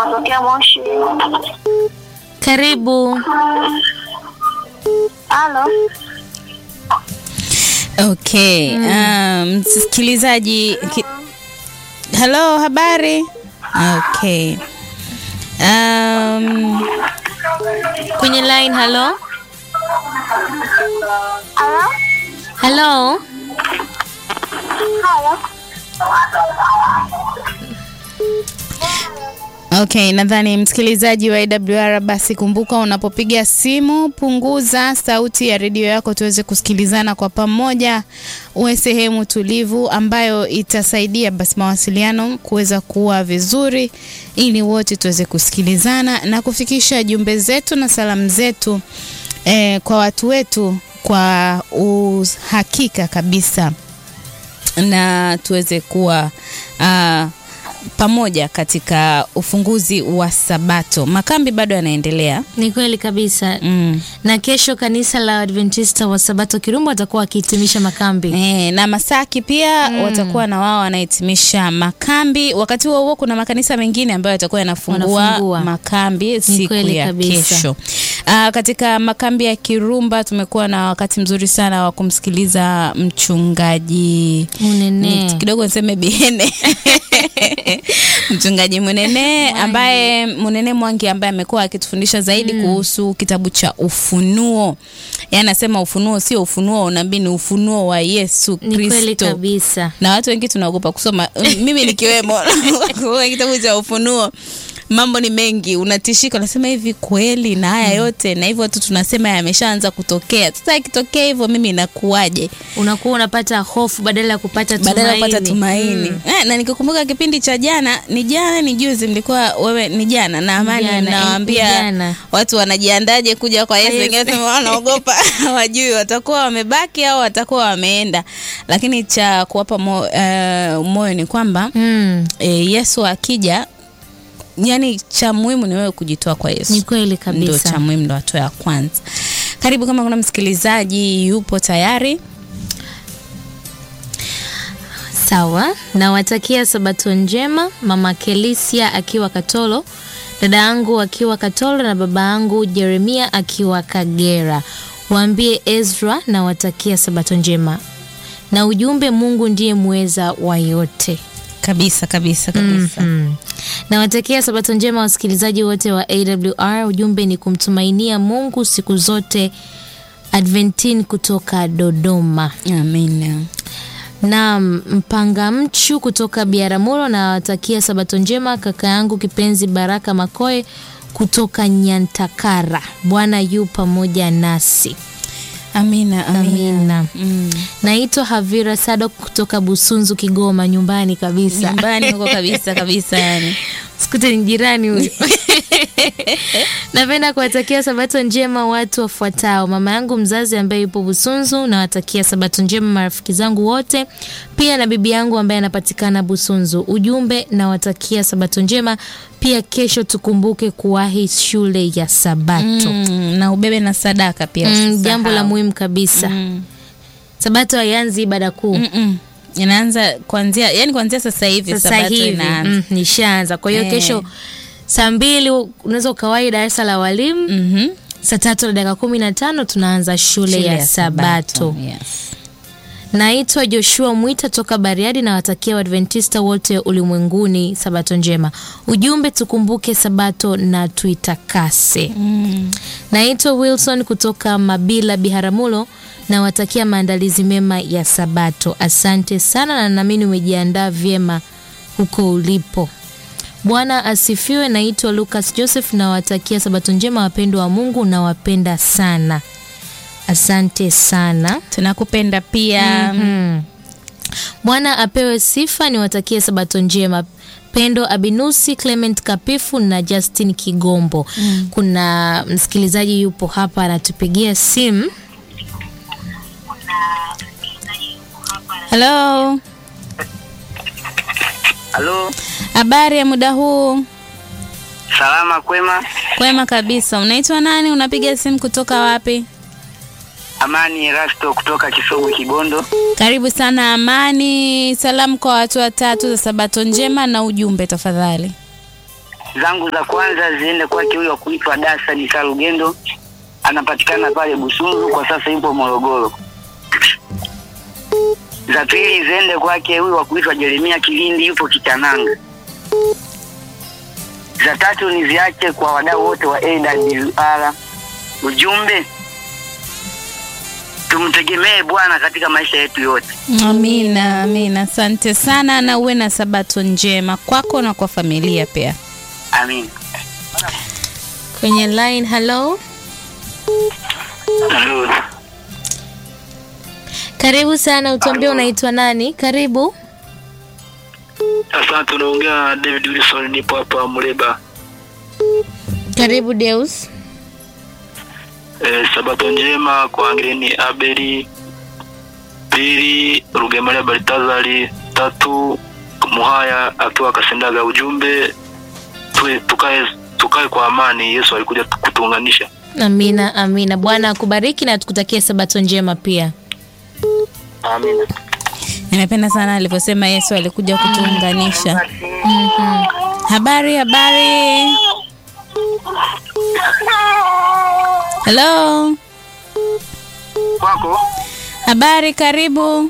natokea Moshi. Karibu. Halo. Okay. Um, msikilizaji ki... Hello, habari? Okay. Um, Kwenye line, hello. Halo. Hello. Halo. Okay, nadhani msikilizaji wa AWR basi kumbuka unapopiga simu punguza sauti ya redio yako tuweze kusikilizana kwa pamoja, uwe sehemu tulivu ambayo itasaidia basi mawasiliano kuweza kuwa vizuri ili wote tuweze kusikilizana na kufikisha jumbe zetu na salamu zetu eh, kwa watu wetu kwa uhakika kabisa na tuweze kuwa uh, pamoja katika ufunguzi wa Sabato. Makambi bado yanaendelea. Ni kweli kabisa. Mm. Na kesho kanisa la Adventista wa Sabato Kirumba watakuwa wakihitimisha makambi. E, na Masaki pia mm. watakuwa na wao wanahitimisha makambi. Wakati huo huo kuna makanisa mengine ambayo yatakuwa yanafungua Wanafungua. makambi siku kweli ya kabisa. kesho. Aa, katika makambi ya Kirumba tumekuwa na wakati mzuri sana wa kumsikiliza mchungaji Munene. Ni- kidogo niseme Biene mchungaji Munene ambaye Munene Mwangi ambaye amekuwa akitufundisha zaidi kuhusu kitabu cha Ufunuo. Yeye anasema ufunuo sio ufunuo wa unabii, ni ufunuo wa Yesu Ni kweli Kristo kabisa. na watu wengi tunaogopa kusoma mimi nikiwemo kwa kitabu cha ufunuo mambo ni mengi unatishika unasema hivi kweli na haya yote na hivyo tu tunasema yameshaanza kutokea sasa ikitokea hivyo mimi inakuwaje Unakuwa unapata hofu badala ya kupata tumaini. badala ya kupata tumaini eh, na nikikumbuka kipindi cha jana ni jana ni juzi mlikuwa wewe ni jana na amani Jana, nawaambia ni jana. watu wanajiandaje kuja kwa Yesu Yesu. wengine wanasema wanaogopa hawajui watakuwa wamebaki au watakuwa wameenda lakini cha kuwapa mo, eh, moyo ni kwamba Mm. e, Yesu akija yani cha muhimu ni wewe kujitoa kwa Yesu Ni kweli ndo kabisa. cha muhimu ndo hatua ya kwanza karibu kama kuna msikilizaji yupo tayari Sawa, nawatakia sabato njema, mama Kelisia akiwa Katolo, dada yangu akiwa Katolo na baba yangu Jeremia akiwa Kagera. Waambie Ezra nawatakia sabato njema, na ujumbe, Mungu ndiye muweza wa yote. kabisa kabisa kabisa Mm. Nawatakia sabato njema wasikilizaji wote wa AWR. Ujumbe ni kumtumainia Mungu siku zote. Adventin kutoka Dodoma. amina na mpanga mchu kutoka Biaramuro na watakia sabato njema kaka yangu kipenzi Baraka Makoe kutoka Nyantakara. Bwana yu pamoja nasi. amina amina, Amina. Mm. Naitwa Havira Sadok kutoka Busunzu, Kigoma, nyumbani kabisa. nyumbani huko kabisa kabisa yani Sikute ni jirani huyu. Napenda kuwatakia sabato njema watu wafuatao: mama yangu mzazi ambaye yupo Busunzu, nawatakia sabato njema marafiki zangu wote, pia na bibi yangu ambaye anapatikana Busunzu. Ujumbe, nawatakia sabato njema pia. Kesho tukumbuke kuwahi shule ya Sabato. mm, na ubebe na sadaka pia Mm, usisahau. jambo la muhimu kabisa. mm. Sabato haianzi ibada kuu Mm-mm. inaanza kuanzia yani kuanzia sasa hivi sasa sabato hivi inaanza mm, nishaanza. Kwa hiyo Eh. kesho saa mbili unaweza ukawahi darasa la walimu Mhm. saa tatu na dakika kumi na tano tunaanza shule, ya, Sabato. Yes. Naitwa Joshua Mwita toka Bariadi na watakia Waadventista wote ulimwenguni Sabato njema. Ujumbe, tukumbuke Sabato na tuitakase. Mm. Naitwa Wilson kutoka Mabila Biharamulo na watakia maandalizi mema ya Sabato. Asante sana na naamini umejiandaa vyema huko ulipo. Bwana asifiwe. Naitwa Lucas Joseph na watakia Sabato njema wapendwa wa Mungu na wapenda sana. Asante sana. tunakupenda pia Mm. Bwana apewe sifa. Niwatakie sabato njema. Pendo Abinusi, Clement Kapifu na Justin Kigombo. Kuna msikilizaji yupo hapa anatupigia simu. halo Halo, habari ya muda huu salama kwema. kwema kabisa unaitwa nani unapiga simu kutoka wapi Amani Erasto kutoka Kisogwe Kibondo. karibu sana amani salamu kwa watu watatu za sabato njema na ujumbe tafadhali zangu za kwanza ziende kwake huyo wa kuitwa Dasa ni Kalugendo, anapatikana pale Busunzu, kwa sasa yupo Morogoro. Za pili ziende kwake huyu wa kuitwa Jeremia Kilindi, yupo Kitananga. Za tatu niziache kwa wadau wote wa AWR. Ujumbe, tumtegemee Bwana katika maisha yetu yote. Amina, amina. Asante sana na uwe na sabato njema kwako na kwa familia pia. Amin. Kwenye line, hello. Karibu sana, utuambie unaitwa nani? Karibu. Asante, unaongea na David Wilson, nipo hapa Muleba. Karibu Deus. E, sabato njema kwa Angelini Abeli, pili Rugemalia Baltazari, tatu Muhaya akiwa Kasendaga. Ujumbe tuwe, tukae, tukae kwa amani. Yesu alikuja kutuunganisha. Amina, amina. Bwana akubariki na tukutakie sabato njema pia. Amina. Nimependa sana alivyosema Yesu alikuja kutuunganisha. Habari, habari. Hello. Kwako Habari, karibu.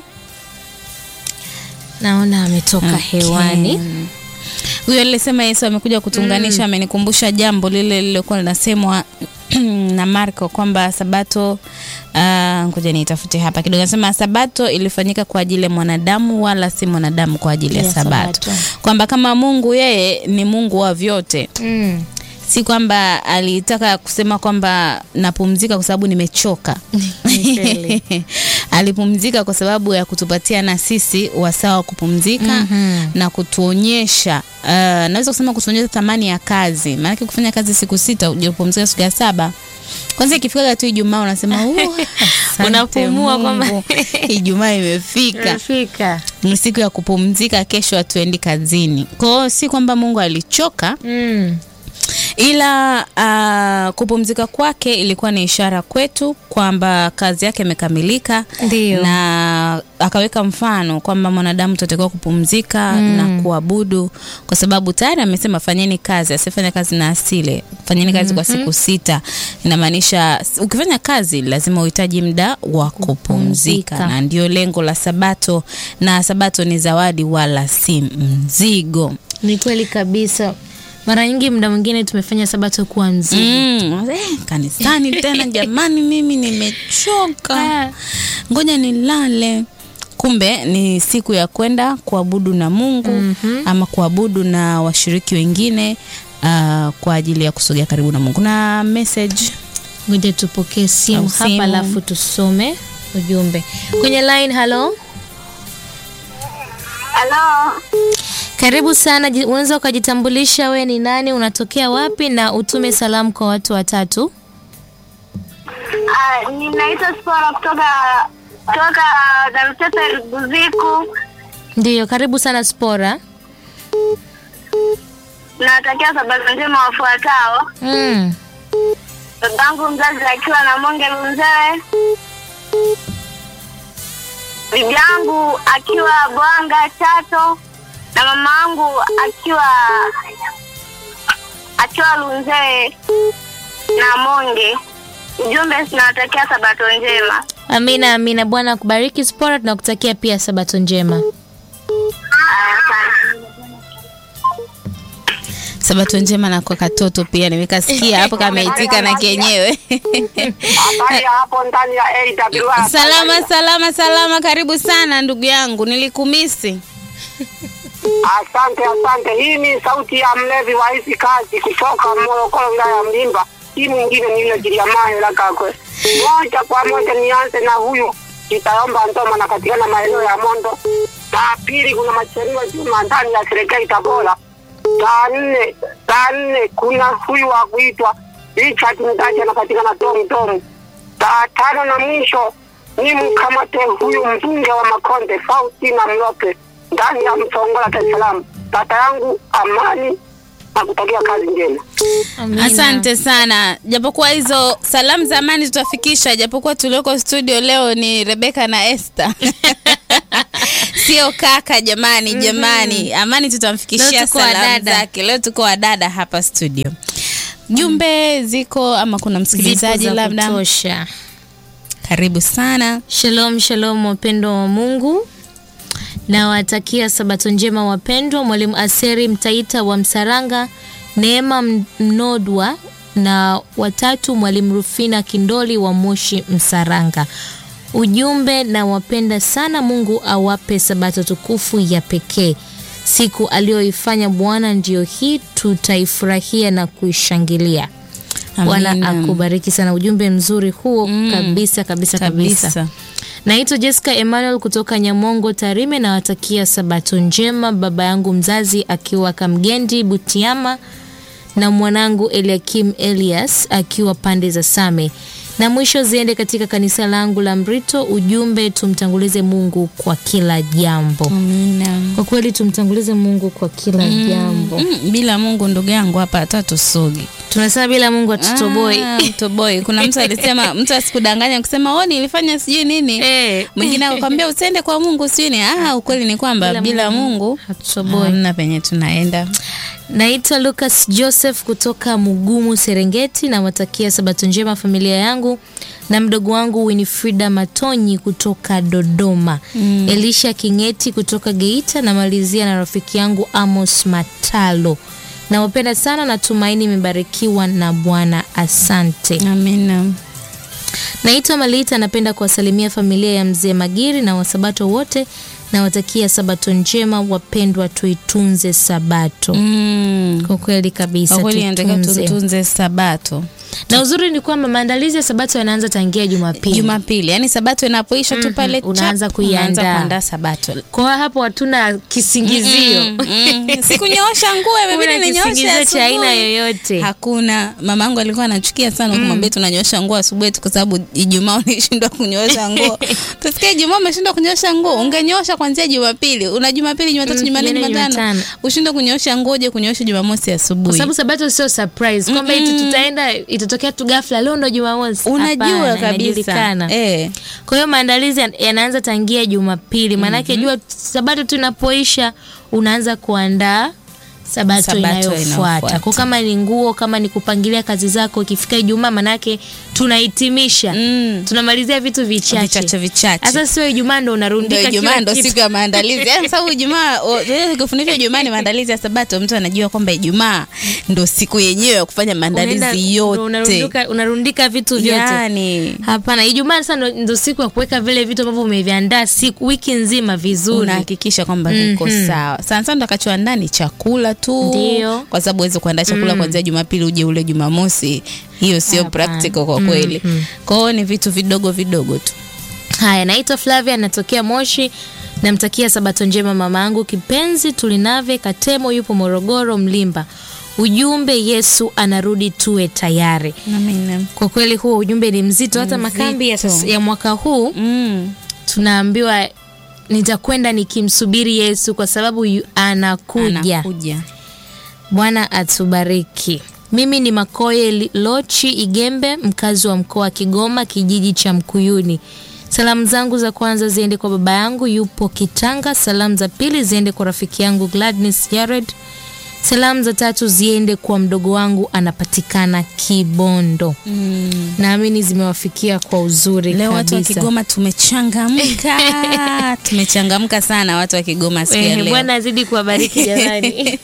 Naona ametoka hewani. Mm. Huyo alisema Yesu amekuja kutuunganisha, amenikumbusha jambo lile lililokuwa linasemwa na Marko kwamba sabato ah, ngoja niitafute hapa kidogo. Anasema sabato ilifanyika kwa ajili ya mwanadamu wala si mwanadamu kwa ajili ya Ya sabato, sabato. kwamba kama Mungu yeye ni Mungu wa vyote Mm. si kwamba alitaka kusema kwamba napumzika kwa sababu nimechoka. Ni kweli. Alipumzika kwa sababu ya kutupatia na sisi wasaa wa kupumzika Mhm. na kutuonyesha uh, naweza kusema kutuonyesha thamani ya kazi, maanake kufanya kazi siku sita ujapumzika siku ya saba kwanza ikifika tu Ijumaa unasema "Uh, asante Unapumua kwamba- Mungu, Ijumaa imefika Fika. ni siku ya kupumzika, kesho hatuendi kazini. Kwa hiyo si kwamba Mungu alichoka, Mm. ila uh, kupumzika kwake ilikuwa ni ishara kwetu kwamba kazi yake imekamilika Ndio. na akaweka mfano kwamba mwanadamu tutakiwa kupumzika Mm. na kuabudu kwa sababu tayari amesema fanyeni kazi asifanya kazi na asile fanyeni kazi kwa siku sita inamaanisha s- ukifanya kazi lazima uhitaji muda wa kupumzika Kupumzika. na ndio lengo la sabato na sabato ni zawadi wala si mzigo Ni kweli kabisa. Mara nyingi muda mwingine tumefanya sabato kuwa mzigo. Mm, eh, kanisani tena jamani, mimi nimechoka, Ah. ngoja nilale. Kumbe ni siku ya kwenda kuabudu na Mungu Mhm. ama kuabudu na washiriki wengine uh, kwa ajili ya kusogea karibu na Mungu. Na message Ngoja tupokee simu Au hapa simu. alafu tusome ujumbe kwenye line. Halo, Halo, karibu sana. Ji- Unaweza ukajitambulisha, we ni nani, unatokea wapi, na utume salamu kwa watu watatu. Ah, ninaitwa Spora kutoka kutoka Darusesa Buziku. Ndiyo, karibu sana Spora. Nawatakia sabato njema wafuatao: Mm. babangu mzazi akiwa na Monge Lunzee, bibi yangu akiwa Bwanga Chato, na mama yangu akiwa akiwa Lunzee na Monge. Ujumbe, sinawatakia sabato njema. Amina, amina. Bwana akubariki Spora, tunakutakia pia sabato njema. Haya, asante. sabato njema na kwa katoto pia nimekasikia hapo kameitika na kenyewe. Habari ya hapo ndani ya AWR. salama salama salama, karibu sana ndugu yangu, nilikumisi. Asante, asante. Hii ni sauti ya mlevi wa hizi kazi kutoka Morogoro, wilaya ya Mlimba. Hii mwingine ni ile Giriamayo la Kakwe. Moja kwa moja nianze na huyu Kitayomba Ndoma, anapatikana maeneo ya Mondo. La pili kuna Macheriwa Juma ndani ya serikali Tabora. La nne, la nne kuna huyu wa kuitwa Richard Mdachi, anapatikana Tom Tom. La tano na mwisho ni mkamate huyu mbunge wa Makonde Faustina Mlope ndani ya Msongola, Dar es Salaam. Tata yangu amani na kutakia kazi njema. Amina. Asante sana, japokuwa hizo salamu za amani tutafikisha, japokuwa tulioko studio leo ni Rebeka na Esther. sio kaka jamani jamani amani tutamfikishia Leo tuko salamu wadada. zake leo tuko wadada hapa studio jumbe ziko ama kuna msikilizaji Zipo za labda kutosha. karibu sana Shalom, shalom wapendwa wa Mungu. Nawatakia sabato njema wapendwa. Mwalimu Aseri Mtaita wa Msaranga, Neema M- Mnodwa na watatu Mwalimu Rufina Kindoli wa Moshi Msaranga. Ujumbe na wapenda sana, Mungu awape sabato tukufu ya pekee. Siku aliyoifanya Bwana ndiyo hii, tutaifurahia na kuishangilia. Bwana Amina. akubariki sana. Ujumbe mzuri huo kabisa kabisa kabisa. kabisa Naitwa Jessica Emmanuel kutoka Nyamongo Tarime, nawatakia sabato njema baba yangu mzazi akiwa Kamgendi Butiama na mwanangu Eliakim Elias akiwa pande za Same, na mwisho ziende katika kanisa langu la Mrito. Ujumbe, tumtangulize Mungu kwa kila jambo. amina Kwa kweli tumtangulize Mungu kwa kila jambo. Mm, bila mungu ndugu yangu hapa hata tusogi Tunasema bila Mungu atutoboi. Ah, mtoboi kuna mtu alisema mtu asikudanganya kusema o nilifanya sijui nini Eh. mwingine akakwambia usiende kwa mungu sijui ni ah, ukweli ni kwamba Bila bila, Mungu mungu hatutoboi. hamna penye tunaenda Naitwa Lucas Joseph kutoka Mugumu Serengeti, nawatakia sabato njema familia yangu na mdogo wangu Winifrida Matonyi kutoka Dodoma, Elisha Kingeti kutoka Geita, namalizia na rafiki yangu Amos Matalo. Nawapenda sana, natumaini imebarikiwa na Bwana. Asante. amina Naitwa Malita, napenda kuwasalimia familia ya mzee Magiri na wasabato wote. Nawatakia sabato njema wapendwa, tuitunze sabato. mm. Kwa kweli kabisa, kwa kweli nataka tuitunze. tutunze sabato Na uzuri ni kwamba maandalizi ya sabato yanaanza tangia Jumapili. jumapili yani sabato inapoisha tu pale Mhm, unaanza chap, kuiandaa. unaanza kuandaa sabato Kwa hiyo hapo hatuna kisingizio. Mm, mm. sikunyoosha nguo imebidi Kuna ninyooshe kisingizio cha aina asubuhi. yoyote. hakuna mama yangu alikuwa anachukia sana kumwambia tunanyosha nguo asubuhi tu kwa sababu ijumaa unashindwa kunyosha nguo tusikia ijumaa umeshindwa kunyosha nguo ungenyosha kwanzia jumapili una jumapili jumatatu Mm, jumanne Jumanne, jumatano Jumatano. ushindwe kunyosha nguo je kunyosha jumamosi Kwa asubuhi sababu sabato sio surprise kwamba eti tutaenda itatokea tu ghafla leo ndo Jumamosi. unajua Hapana, kabisa inajulikana. eh. Kwa hiyo maandalizi yan- yanaanza tangia Jumapili, maanake jua sabato tu inapoisha unaanza kuandaa sabato, Sabato inayofuata. inayofuata. Kwa kama ni nguo, kama ni kupangilia kazi zako, ikifika Ijumaa manake tunahitimisha Mm. tunamalizia vitu vichache. vichache vichache Sasa sio Ijumaa ndo ndo unarundika Ijumaa kila ndo kitu. siku ya maandalizi Yaani sababu Ijumaa o- eh, kufundishwa Ijumaa ni maandalizi ya Sabato, mtu anajua kwamba Ijumaa ndo siku yenyewe ya kufanya Unaenda- maandalizi ndo yote. unarundika, unarundika vitu vyote Yani Hapana, Ijumaa sasa ndo, ndo siku ya kuweka vile vitu ambavyo umeviandaa siku wiki nzima vizuri. unahakikisha kwamba viko sawa. Sana sana utakachoandaa ni chakula tu, Ndio. kwa sababu huwezi kuandaa chakula kuanzia Jumapili uje ule Jumamosi. Hiyo sio Hapana. practical kwa kweli. Kwa hiyo ni vitu vidogo vidogo tu. Haya, naitwa Flavia, natokea Moshi. Namtakia sabato njema mama yangu kipenzi Tulinave Katemo, yupo Morogoro Mlimba. Ujumbe, Yesu anarudi, tuwe tayari. Amina. Kwa kweli huo ujumbe ni mzito. Hata makambi ya, sasa- ya mwaka huu Mm. tunaambiwa nitakwenda nikimsubiri Yesu kwa sababu yu, anakuja. Anakuja. Bwana atubariki. Mimi ni Makoye Li- Lochi Igembe, mkazi wa mkoa wa Kigoma, kijiji cha Mkuyuni. Salamu zangu za kwanza ziende kwa baba yangu yupo Kitanga. Salamu za pili ziende kwa rafiki yangu Gladness Jared. Salamu za tatu ziende kwa mdogo wangu anapatikana Kibondo. Mm. Naamini zimewafikia kwa uzuri Leo watu wa kabisa. Kigoma tumechangamka, tumechangamka sana watu wa Kigoma siku ya Eh, leo. Bwana azidi kuwabariki jamani.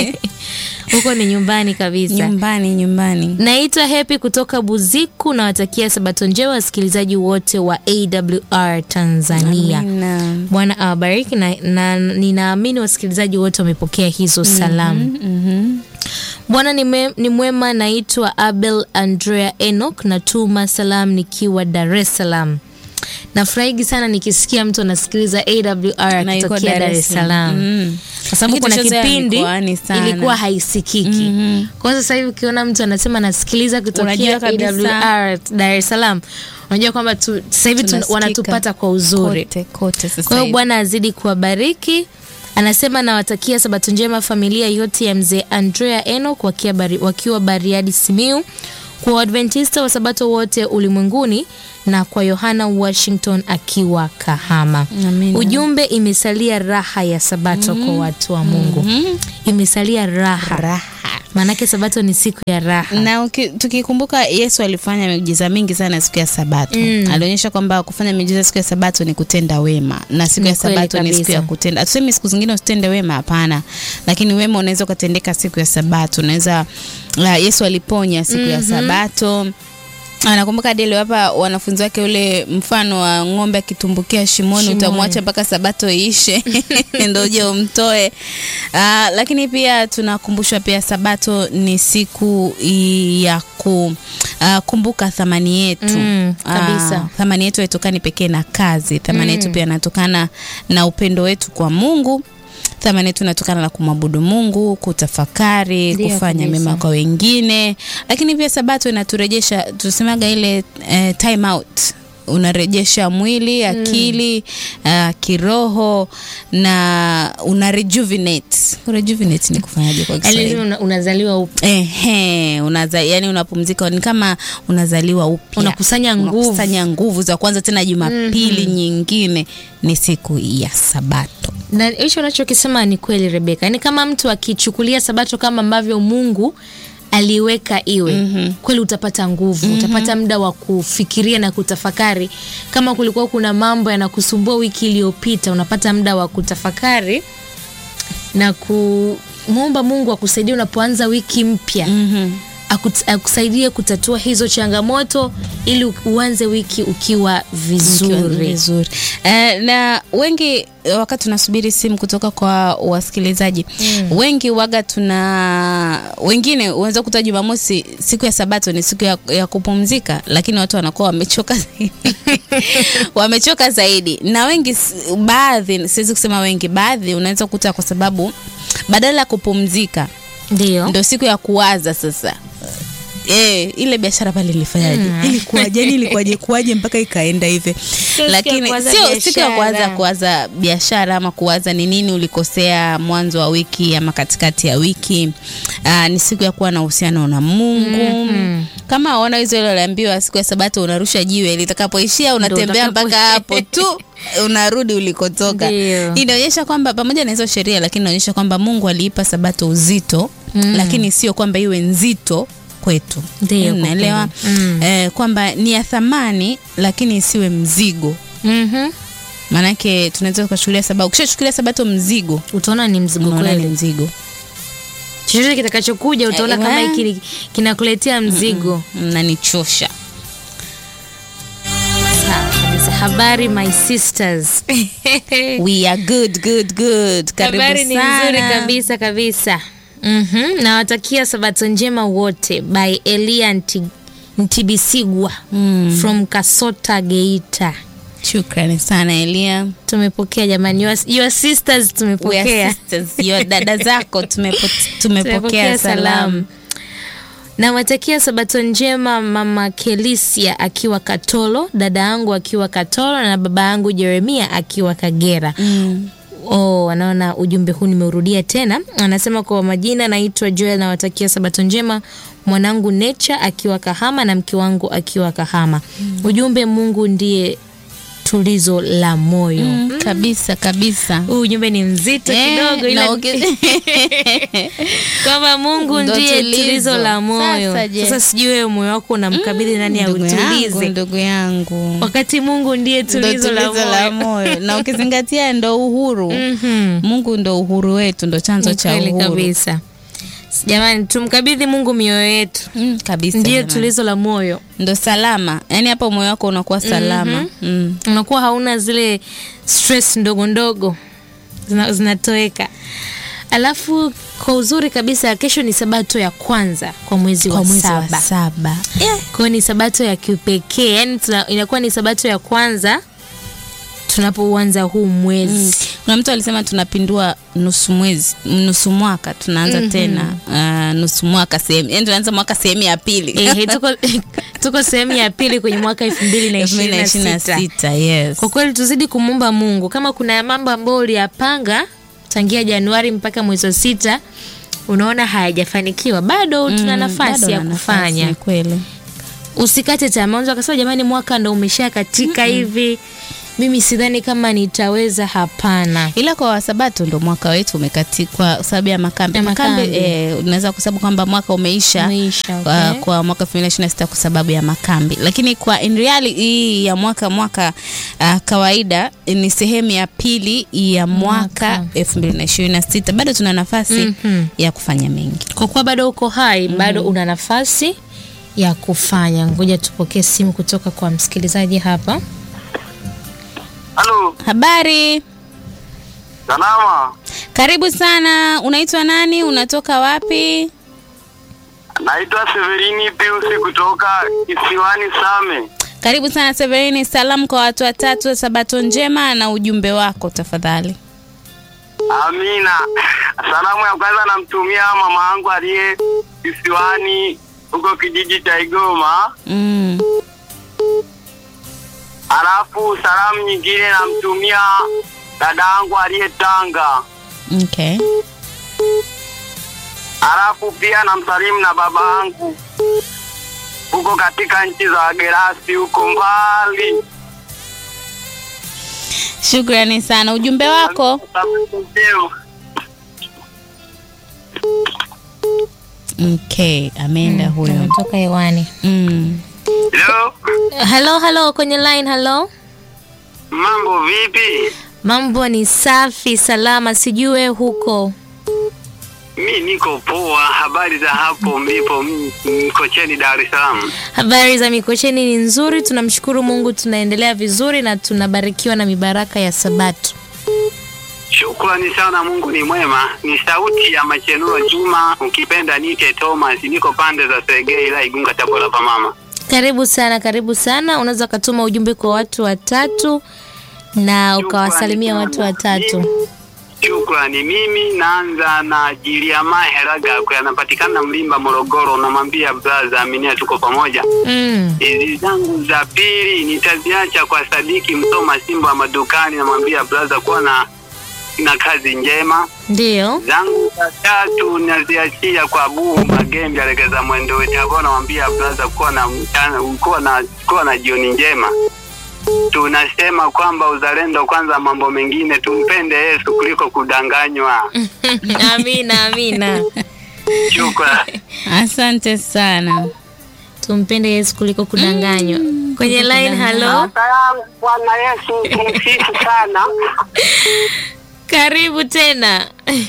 Huko ni nyumbani kabisa. Nyumbani, nyumbani. Naitwa Happy kutoka Buziku, nawatakia sabato njema wasikilizaji wote wa AWR Tanzania. Amina. Bwana awabariki na, na ninaamini wasikilizaji wote wamepokea hizo salamu. Mhm. Bwana ni, me, ni mwema. Naitwa Abel Andrea Enoch, natuma salamu nikiwa Dar es Salaam. Nafurahigi sana nikisikia mtu anasikiliza AWR Na yuko akitokea Dar es Salaam Mm. kwa sababu Lakini kuna tucheze ya kipindi mikoani sana. ilikuwa haisikiki. Mhm. Kwa hiyo sasa hivi ukiona mtu anasema nasikiliza kutokea Unajua kabisa. AWR Dar es Salaam, unajua kwamba tu- sasa hivi tun- Tunasikika. wanatupata kwa uzuri. Kote, kote sasa Kwa hiyo hivi. Bwana azidi kuwabariki. Anasema nawatakia sabato njema familia yote ya mzee Andrea Enoch wakiwa, bari, wakiwa Bariadi Simiu. kwa Waadventista wa Sabato wote ulimwenguni na kwa Yohana Washington akiwa Kahama. Amina. Ujumbe, imesalia raha ya Sabato kwa watu wa Mungu. Imesalia raha, Raha. maanake Sabato ni siku ya raha. na uki- tukikumbuka Yesu alifanya miujiza mingi sana siku ya Sabato. Mm. Alionyesha kwamba kufanya miujiza siku ya Sabato ni kutenda wema, na siku Ni ya kweli Sabato ni siku kabisa. ya kutenda. Hatusemi siku zingine usitende wema, hapana, lakini wema unaweza ukatendeka siku ya Sabato. Unaweza uh, Yesu aliponya siku ya Sabato. Anakumbuka hadi aliwapa wanafunzi wake ule mfano wa ng'ombe akitumbukia shimoni, Shimoni. utamwacha mpaka sabato iishe ndo uje umtoe. Ah, lakini pia tunakumbushwa pia sabato ni siku i- ya kukumbuka thamani yetu Mm, kabisa. Ah, thamani yetu haitokani pekee na kazi, thamani yetu pia inatokana na upendo wetu kwa Mungu. Thamani yetu inatokana na kumwabudu Mungu, kutafakari, Ndio, kufanya kabisa. mema kwa wengine, lakini pia sabato inaturejesha, tusemaga ile eh, time out unarejesha mwili akili uh, kiroho na una rejuvenate. Rejuvenate ni kufanyaje kwa Yaani Kiswahili? una- unazaliwa upya, Ehe, unaza, yani unapumzika ni kama unazaliwa upya. Unakusanya nguvu. Unakusanya nguvu za kwanza tena Jumapili nyingine ni siku ya Sabato. na hicho unachokisema ni kweli Rebeka. Yaani kama mtu akichukulia Sabato kama ambavyo Mungu aliweka iwe kweli, utapata nguvu, utapata muda wa kufikiria na kutafakari. Kama kulikuwa kuna mambo yanakusumbua wiki iliyopita, unapata muda wa kutafakari na kumwomba Mungu akusaidie unapoanza wiki mpya akut- akusaidie kutatua hizo changamoto ili u- uanze wiki ukiwa vizuri. vizuri. Eh, na wengi wakati tunasubiri simu kutoka kwa wasikilizaji wengi waga tuna wengine unaweza kuta Jumamosi siku ya Sabato ni siku ya, ya kupumzika, lakini watu wanakuwa wamechoka zaidi wamechoka zaidi, na wengi s- baadhi, siwezi kusema wengi, baadhi unaweza kuta kwa sababu badala ya kupumzika Ndio. ndo siku ya kuwaza sasa Eh, ile biashara pale ilifanyaje? Ilikuwaje? Yani ilikuwaje kuwaje mpaka ikaenda hivi? siku ya Lakini kuwaza sio siku ya kuwaza biashara. kuwaza biashara ama kuwaza ni nini ulikosea mwanzo wa wiki ama katikati ya wiki. Aa, ni siku ya kuwa na uhusiano na Mungu. Kama waona hizo ile aliambiwa siku ya Sabato unarusha jiwe litakapoishia unatembea utakapo- mpaka hapo tu unarudi ulikotoka. Ndio. Inaonyesha kwamba pamoja na hizo sheria, lakini inaonyesha kwamba Mungu aliipa Sabato uzito lakini sio kwamba iwe nzito kwetu. Ndio, kwa Unaelewa? kweli. Mm. Eh, kwamba ni ya thamani lakini isiwe mzigo. Mhm. Maanake tunaweza tukachukulia sabato, ukishachukulia sabato mzigo, Utaona ni mzigo unaona ni kweli. mzigo. Chochote kitakachokuja utaona Eh, kama eh. hiki ni- kinakuletea mzigo. Mnanichosha. Sawa kabisa. Habari my sisters. We are good, good, good. Karibu Habari ni sana. nzuri kabisa kabisa. Mhm. Nawatakia sabato njema wote by Elia Nti, Ntibisigwa from Kasota Geita. Shukrani sana Elia. Tumepokea jamani, your, your sisters We are tumepokea. sisters. Your dada zako tumepo, tumepokea salamu. Nawatakia sabato njema mama Kelisia akiwa Katolo, dada yangu akiwa Katolo na baba yangu Jeremia akiwa Kagera. Mm. Oh, anaona ujumbe huu nimeurudia tena. Anasema kwa majina, naitwa Joel, nawatakia sabato njema mwanangu Nature akiwa Kahama na mke wangu akiwa Kahama. Ujumbe, Mungu ndiye tulizo la moyo. Mm, kabisa kabisa. Huu ujumbe ni mzito Eh, kidogo, ila na uki- kwamba Mungu Ndo ndiye tulizo. tulizo la moyo. Sasa je? Sasa sijui wewe moyo wako unamkabidhi nani Ndugu yangu, autulize, ndugu yangu. wakati Mungu ndiye Ndo tulizo la tulizo la moyo. moyo. Na ukizingatia ndo uhuru. Mhm. Mungu ndo uhuru wetu, ndo chanzo Ni cha kweli uhuru. kabisa. Jamani, tumkabidhi Mungu mioyo yetu, Mm, kabisa. ndiye jamani. tulizo la moyo. ndo salama, yaani hapo moyo wako unakuwa salama. Mm. Unakuwa hauna zile stress ndogo ndogo zina- zinatoweka. Alafu kwa uzuri kabisa, kesho ni sabato ya kwanza kwa mwezi Kwa wa mwezi saba. wa saba. Kwa hiyo ni sabato ya kipekee, yani tuna, inakuwa ni sabato ya kwanza tunapouanza huu mwezi. Kuna mtu alisema tunapindua nusu mwezi, nusu mwaka tunaanza tena uh, nusu mwaka sehemu, yani tunaanza mwaka sehemu ya pili Ehe, tuko, tuko sehemu ya pili kwenye mwaka elfu mbili na elfu mbili ishirini na na ishirini na sita. sita. Yes. Kwa kweli tuzidi kumwomba Mungu, kama kuna mambo ambayo uliyapanga tangia Januari mpaka mwezi wa sita unaona hayajafanikiwa, bado tuna Mm, nafasi bado ya na kufanya. nafasi, kweli. usikate tamaa. Unaweza ukasema jamani, mwaka ndo umesha katika hivi, mimi sidhani kama nitaweza. Hapana. ila kwa wasabato ndo mwaka wetu umekati kwa sababu ya makambi. Ya Makambi makambi. eh, unaweza kusababu kwamba mwaka umeisha, Umeisha, kwa, okay. kwa mwaka 2026 kwa sababu ya makambi, lakini kwa in reality hii ya mwaka mwaka uh, kawaida ni sehemu ya pili ya mwaka Mwaka. 2026. Bado tuna nafasi Mhm. ya kufanya mengi. Kwa kuwa bado uko hai, bado una nafasi ya kufanya. Ngoja tupokee simu kutoka kwa msikilizaji hapa. Halo, Habari, salama. karibu sana. Unaitwa nani? Unatoka wapi? Naitwa Severini Piusi kutoka Kisiwani Same. Karibu sana Severini. Salamu kwa watu watatu, sabato njema na ujumbe wako tafadhali. Amina. Salamu ya kwanza namtumia mama yangu aliye Kisiwani huko kijiji cha Igoma. Mm. Alafu salamu nyingine namtumia dada yangu aliye Tanga. Okay. Alafu pia namsalimu na baba yangu huko katika nchi za Gerasi huko mbali. Shukrani sana. Ujumbe wako? Leo. Okay, ameenda huyo. Kutoka hewani. Mm. Leo Halo, halo, kwenye line. Halo, mambo vipi? mambo ni safi, salama. Sijue huko. Mi niko poa. Habari za hapo mlipo m- Mkocheni, Dar es Salaam? Habari za Mikocheni ni nzuri, tunamshukuru Mungu, tunaendelea vizuri na tunabarikiwa na mibaraka ya Sabato. Shukrani sana, Mungu ni mwema. Ni sauti ya Machenulo Juma, ukipenda niite Thomas. Niko pande za Segei, ila Igunga, Tabora pa mama. Karibu sana, karibu sana. Unaweza ukatuma ujumbe kwa watu watatu na ukawasalimia watu watatu. Shukrani. Mimi naanza na Jiliama Heragakwe, anapatikana Mlimba, Morogoro. Namwambia braza, aminia tuko pamoja. Mm. Hizi zangu za pili nitaziacha kwa Sadiki Msoma Simba wa madukani, namwambia braza kuwa na na kazi njema. Ndio. zangu za tatu naziachia kwa Buhu Magembe alegeza mwendo wetu hapo, namwambia braza kuwa na mchana, kuwa na kuwa na jioni njema. Tunasema kwamba uzalendo kwanza, mambo mengine tumpende Yesu kuliko kudanganywa. amina, amina. Shukrani. Asante sana. Tumpende Yesu kuliko kudanganywa. Kwenye line, halo. Salamu Bwana Yesu tumsifu sana. Karibu tena.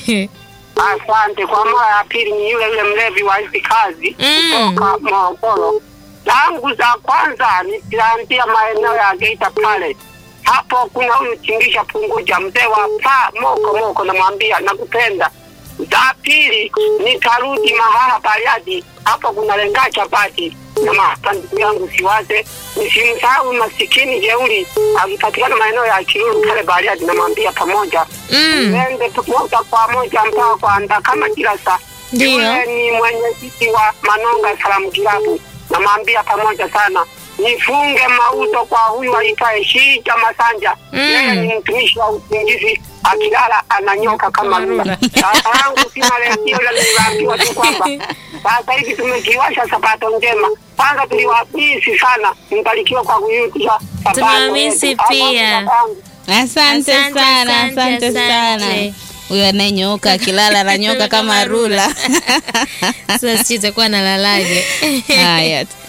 Asante. Kwa mara ya pili ni yule yule mlevi wa hizi kazi Mm. kutoka Morogoro. Langu za kwanza nitaanzia maeneo ya Geita pale, hapo kuna huyu Chingisha Punguja, mzee wa pa moko moko, namwambia nakupenda. Za pili nitarudi Mahaha Bariadi, hapo kuna lenga chapati na mahapa ndugu yangu siwaze, nisimsahau masikini jeuri akipatikana maeneo ya Kiruru pale Bariadi, namwambia pamoja Mm. Tuende moja kwa moja mpaka kwa Ndakama Kilasa. Ndio. Yule ni mwenyekiti wa Manonga Salamu Kilabu, namwambia pamoja sana nifunge mauzo kwa huyu aitwaye Shija Masanja. Mm. Yeye ni mtumishi wa usingizi, akilala ananyoka kama lula. Sasa yangu sina redio, ila niliambiwa tu kwamba sasa hivi tumekiwasha sabato njema. Kwanza tuliwapisi sana, mbarikiwa kwa kuyutisha sabato. Tumewamisi yetu. pia. Asante kakangu. Asante, Asante, sana, asante, asante, sana. asante. Huyo anayenyoka akilala ananyoka kama rula. Sasa sijui itakuwa nalalaje. Haya,